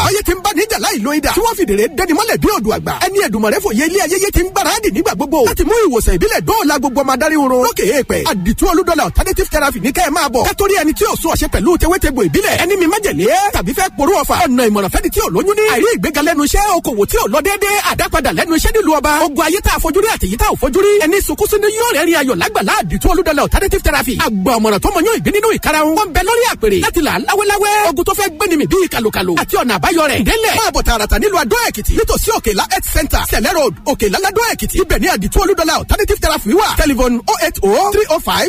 táyé ti ń bá níjà láì lo idà tí wọ́n fìdèrè dẹni mọ́lẹ̀ bí odò àgbà ẹni ẹ̀dùnmọ̀rẹ́ fòye ilé ayẹyẹ ti ń gbáradì nígbà gbogbo láti mú ìwòsàn ìbílẹ̀ dóòlà gbogbo ọmọ adarí oorun lókè èèpẹ̀ àdìtú olúdọ́là alternative therapy ní kẹ́ ẹ máa bọ̀ kátórí ẹni tí ò sún ọ̀ṣẹ́ pẹ̀lú tewétegbò ìbílẹ̀ ẹni mi májèlé tàbí fẹ́ porú ọ̀fà ọ̀nà ìmọ̀ràn fẹ́ni tí ò lóyún ní àìrí ìgbéga lẹ́nu iṣẹ́ okòwò tí ò lọ déédéé àdápadà lẹ́nu iṣẹ́ nílùú ọba ogun ayé tá a fojú rí àtẹ̀yí tá a ò fojú rí ẹni sunkún sínú yóò rẹ̀ rí ayọ̀ lágbàlá àdìtú olúdọ́là alternative therapy àgbà ọ̀mọ̀ràn tó mọ yóò ìgbín nínú ìkarahun wọn bẹ lórí àpèrè láti là láwéláwé ogun tó fẹ́ gbéni mi bíi kàlùkàlù àti ọ̀nà àbáyọ rẹ̀ délẹ̀ máa bọ̀ tààràtà nílùú adó èkìtì nítòsí òkèlá health center sẹ̀lẹ̀ road òkèlá ládó èkìtì ibẹ̀ ní àdìtú olúdọ́là alternative therapy wà telephone oh eight oh three oh five